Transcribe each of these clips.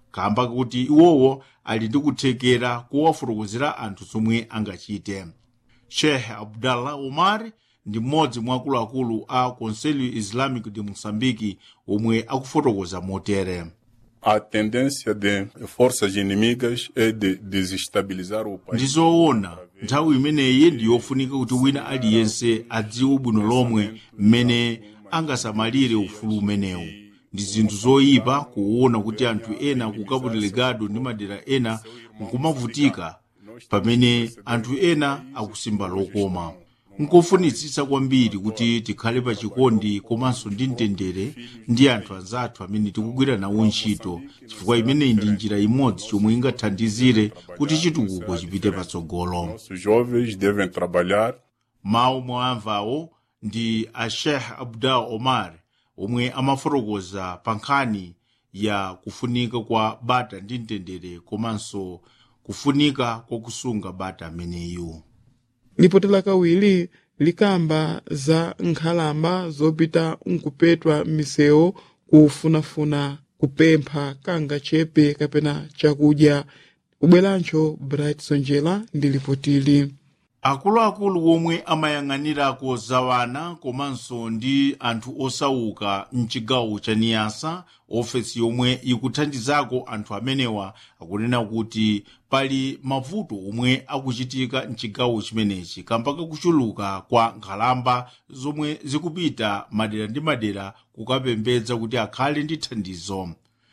kamba kuti iwowo ali ndi kuthekera kuwafotokozera anthu zomwe angachite sheikh abdallah omar ndi mmodzi mwa akuluakulu a conselho islamico de moçambique omwe akufotokoza motere A tendência de forças inimigas é de desestabilizar o país. ndizoona nthawi imeneyi ndi yofunika kuti wina aliyense adziwe bwino lomwe mmene angasamalire ufulu umenewu ndi zinthu zoyipa kuona kuti anthu ena ku cabo delegado ndi madera ena nkumavutika pamene anthu ena akusimba lokoma nkofunitsitsa kwambiri kuti tikhale pa chikondi komanso ndi mtendere ndi anthu anzathu amene tikugwira nawo ntchito chifukwa imeneyi ndi njira imodzi chomwe ingathandizire kuti chitukuko chipite patsogolo Nossos jovens devem trabalhar mawu mwamvawo ndi a sheikh abdal omar omwe amafotokoza pa nkhani ya kufunika kwa bata ndi mtendere komanso kufunika kwakusunga bata ameneyu lipoti lakawiri likamba za nkhalamba zopita nkupetwa m'misewu kufunafuna kupempha kanga chepe kapena chakudya kubwerancho bright sonjera ndi lipotili akuluakulu omwe amayang'anirako zawana komanso ndi anthu osauka mchigawo cha niyasa ofesi yomwe ikuthandizako anthu amenewa akunena kuti pali mavuto omwe akuchitika mchigawo chimenechi kamba kakuchuluka kwa nkhalamba zomwe zikupita madera ndi madera kukapembedza kuti akhale ndi thandizo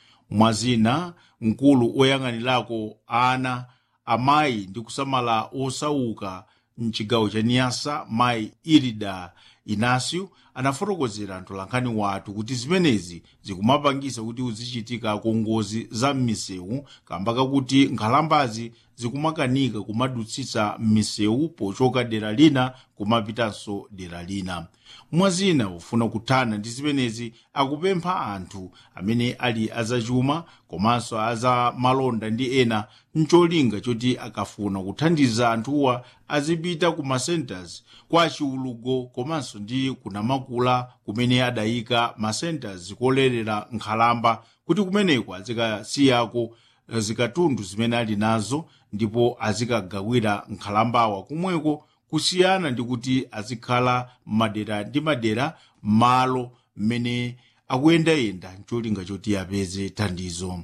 mwazina mkulu oyang'anirako ana amayi ndi kusamala osauka mchigawo cha niyasa mayi irida inasio anafotokozera mtolankhani wathu kuti zimenezi zikumapangisa kuti uzichitikako ngozi za m'misewu kamba kakuti nkhalambazi zikumakanika kumadutsitsa m'misewu pochoka dera lina kumapitanso dera lina mwazina ufuna kuthana ndi zimenezi akupempha anthu amene ali azachuma komanso aza malonda ndi ena mcholinga choti akafuna kuthandiza anthuwa azipita ku macenters kwa chiulugo komanso ndi kunamakula kumene adayika macenters kolerera nkhalamba kuti kumeneko azikasiyako zikatundu zimene ali nazo ndipo azikagawira nkhalambawa kumweko kusiyana ndi kuti azikhala madera ndi madera malo mmene akuyendayenda mcholinga choti apeze thandizo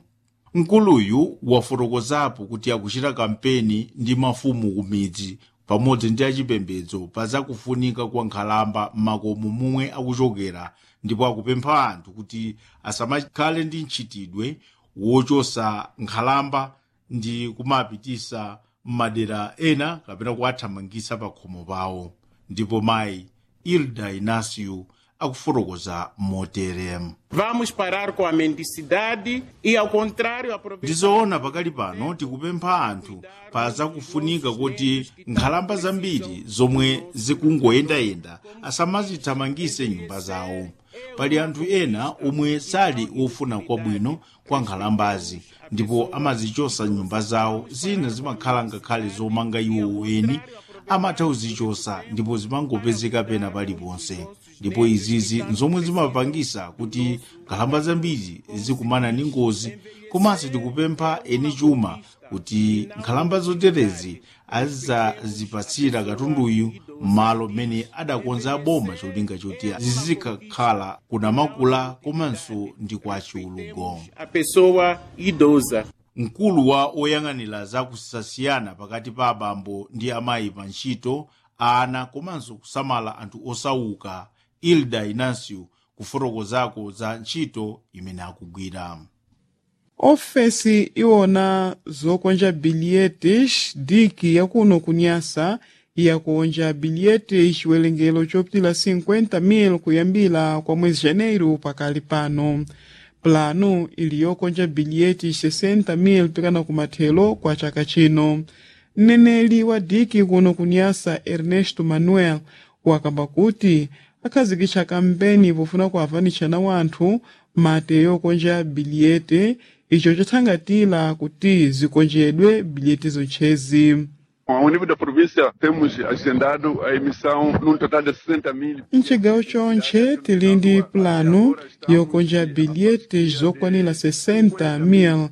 mkuluyu wafotokozapo kuti akuchita kampeni ndi mafumu ku midzi pamodzi ndi achipembedzo pa zakufunika kwa nkhalamba m'makomo momwe akuchokera ndipo akupempha anthu kuti asamakhale ndi mchitidwe wochosa nkhalamba ndi kumapitisa m'madera ena kapena kuwathamangisa pa khomo pawo ndipo mayi ilda inasio akufotokoza motere Vamos parar com a mendicidade e, ao contrário, aproveitar. ndizoona pakali pano tikupempha anthu pa zakufunika kuti nkhalamba zambiri zomwe zikungoyendayenda asamazithamangise nyumba zawo pali anthu ena omwe sali ofuna kwabwino kwa nkhalambazi ndipo amazichosa nyumba zawo zina zimakhala ngakhale zomanga iwo eni amatha kuzichosa ndipo zimangopezeka pena paliponse ndipo izizi nzomwe zimapangisa kuti nkhalamba zambiri zikumana ndi ngozi komanso tikupempha eni chuma kuti nkhalamba zoterezi azizazipatsira katunduyu m'malo mmene adakonza boma cholinga choti zizikakhala kunamakula komanso ndi kwa chiulugo A pessoa idosa. mkulu wa oyang'anira zakusasiyana pakati pa abambo ndi amayi pa ntchito ana komanso kusamala anthu osauka ilda inasio kufotokozako za ntchito imene akugwira ofesi iwona zokonja bilhetes diki yakuno kunyasa yakonja bilhetes chiwerengero chopitila 50,000 kuyambira kwa mwezi janeiro pakali pano plano ili yokonja bilhetes 60,000 pikana kumathelo kwa chaka chino mneneli wa diki kuno kunyasa ernesto manuel wakamba kuti akhazikitsa kampeni pofuna kuavanitshana wanthu mate yokonja bilhete icho chathangatira kuti zikonjedwe bilhete zontchezi Ao nível da província, temos agendado a emissão num total de 60 mil. mcigawo chonche tili ndi plano yokonja bilhete zokwanira 60 mil